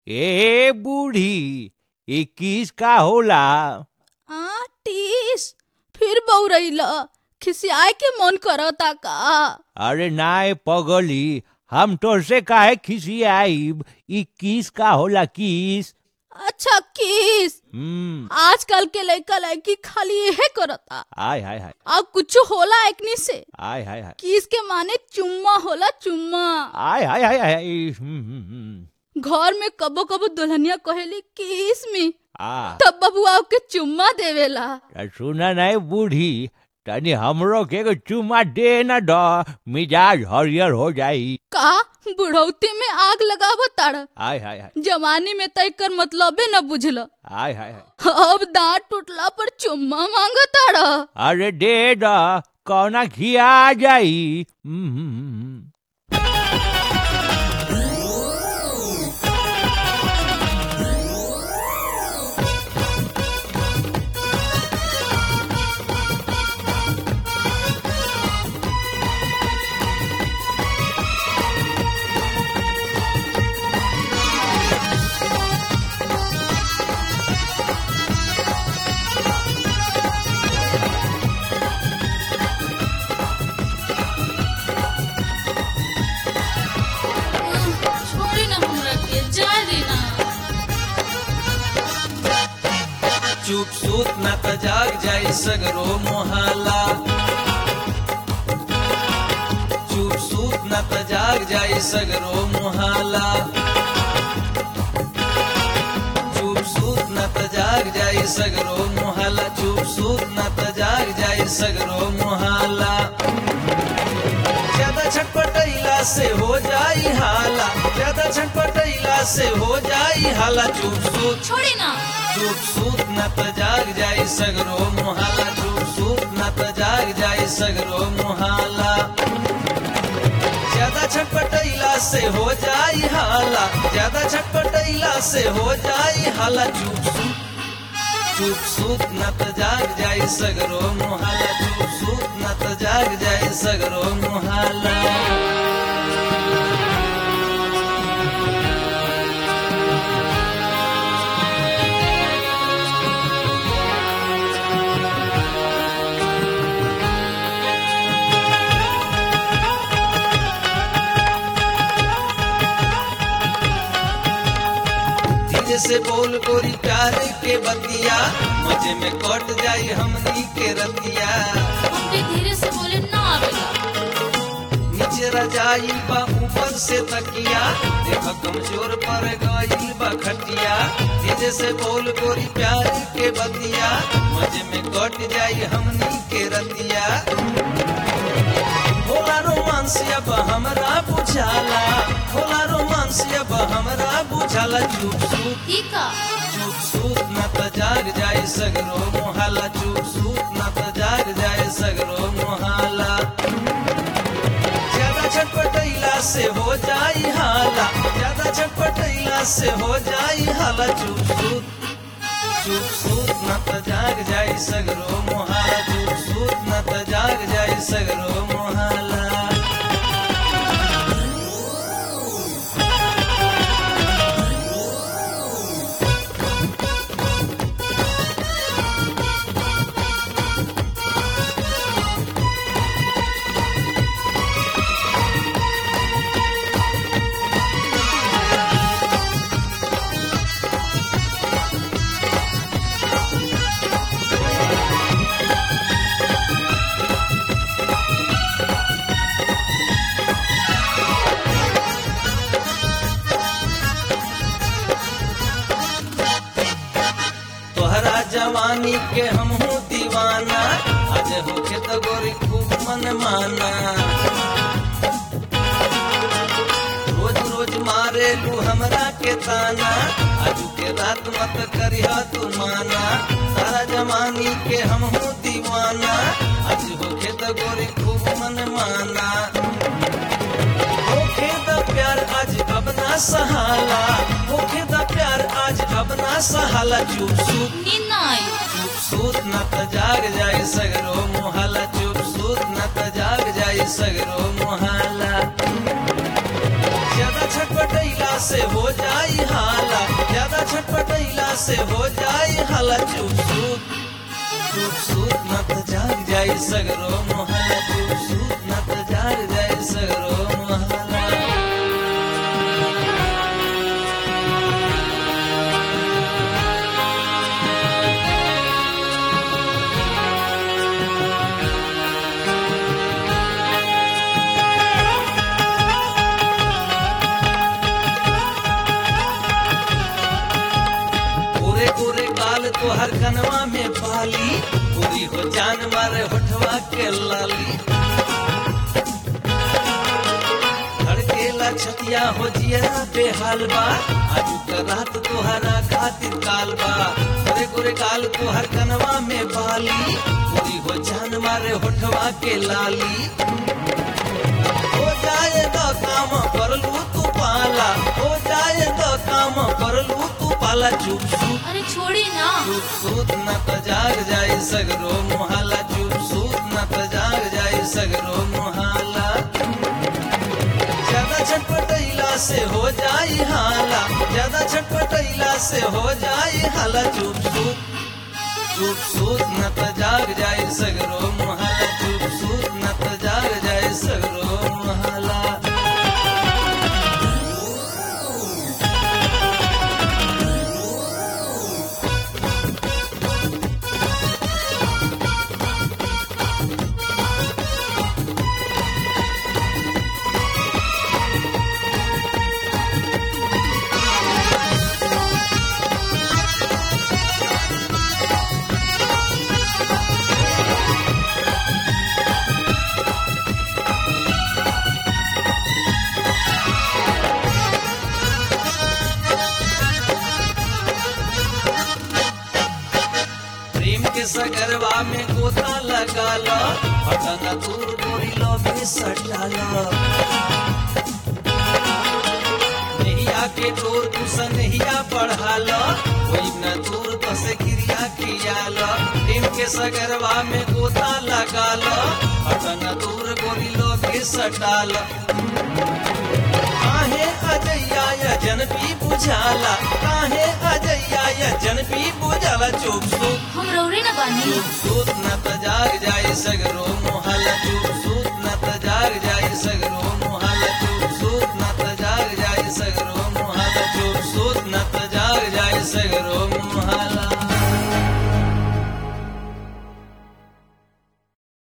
ए बूढ़ी इक्कीस का होला आ टीस फिर बौरैला खिसियाए के मन करता का अरे नाय पगली हम तोरसे काहे खिसियाइब इक्कीस का होला किस अच्छा किस हम्म आजकल के लड़का लड़की खाली यहे करता आय हाय हाय अब कुछ होला एकनी से आय हाय हाय किस के माने चुम्मा होला चुम्मा आय हाय हाय हाय हम्म, हम्म, हम्म। घर में कबो कबो दुल्हनिया कहेली किस में आ तब बबुआ के चुम्मा देवेला त सुना नहीं बूढ़ी तनी हमरो के एगो चुमा दे न द मिजाज हरियर हो जाई का बुढ़ौती में आग लगावो तारा आय हाय हाय जवानी में तय कर मतलबे न बुझल आय हाय हाय अब दांत टूटला पर चुम्मा मांग तारा अरे दे द कौना खिया जाई हम्म, हम्म, हम्म। छोड़ी ना हमरा के जा देना चुप सूत न त जाग जाई सगरो मोहाला चुप सूत न त जाग जाई सगरो मोहाला चुप सूत न त जाग जाई सगरो मोहाला चुप सूत न त जाग जाई सगरो मोहाला ज्यादा छटपटैला से हो जाई हाला ज्यादा छटपटैला से हो जाई हाला चुप सूत छोड़ी ना चुप सूत न त जाग जाई सगरो मोहाला चुप सूत न त जाग जाई सगरो मोहाला ज्यादा छटपटैला से हो जाई हाला ज्यादा छटपटैला से हो जाई हाला चुप सूत चुप सूत न त जाग जाई सगरो मोहाला चुप सूत न त जाग जाई सगरो मोहाला धीरे से बोल गोरी प्यार के बतिया मजे में कट जाई हमनी के रतिया हमके धीरे से बोले ना आवेला नीचे रजाई बा ऊपर से तकिया देख कमजोर पर गईल बा खटिया धीरे से बोल गोरी प्यार के बतिया मजे में कट जाई हमनी के रतिया होला रोमांस अब हमरा बुझाला होला रोमांस अब हमरा बुझाला चुप चुप ई का चुप सूत न त जाग जाए सगरो मोहाला चुप सूत न त जाग जाए सगरो मोहाला ज्यादा छटपटैला से हो जाई हाला ज्यादा छटपटैला से हो जाई हाला चुप सूत चुप सूत न त जाग जाए सगरो मोहाला चुप सूत न त जाग जाए सगरो मोहाला तोहरा जवानी के हमहू दीवाना आज होके तो गोरी खूब मन माना रोज रोज मारे लू हमरा के ताना आज के रात मत करिया तू माना तारा जवानी के हमहू दीवाना आज होके तो गोरी खूब मन माना होके द प्यार आज अब ना सहाला होके द प्यार आज अब ना सहाला चुप चुप नींद ना आई चुप सूत न त जाग जाए सगरो मोहाला चुप सूत न त जाग जाए सगरो मोहाला ज्यादा छटपटैला से हो जाई हाला से हो जाई हला चुप सूत चुप सूत न त जाग जाई सगरो मोहला चुप सूत न त जाग जाई सगरो मोहला पूरे पूरे काल तो हर कनवा में पाली पूरी हो जान मारे होठवा के लाली धड़केला छतिया हो जिया बेहाल बा आजू का रात तोहरा खातिर काल बा पूरे पूरे काल तो हर कनवा में पाली पूरी हो जान मारे होठवा के लाली हो जाए तो काम कर लू तू पाला हो जाए तो काम कर लू तू पाला चुप चुप अरे छोड़ी ना चुप सूत न त जाग जाई सगरो मोहाला चुप सूत न त जाग जाई सगरो मोहाला ज्यादा छटपटैला से हो जाई हाला ज्यादा छटपटैला से हो जाई हाला चुप सूत चुप सूत न त जाग जाई सगरो मोहाला चुप सूत न त जाग जाई सगरो मोहाला प्रेम के सगरवा में गोता लगा लो बटन दूर गोरी लो में सटा लो नैया के डोर कुछ नैया बढ़ा लो कोई न दूर तसे क्रिया किया लो प्रेम के सगरवा में गोता लगा लो बटन दूर गोरी लो में सटा लो काहे अजैया या जनपी बुझाला काहे अजैया या जनपी बुझाला चुप चुप हम रौरे ना बानी चुप सूत न त जाग जाई सगरो मोहला चुप सूत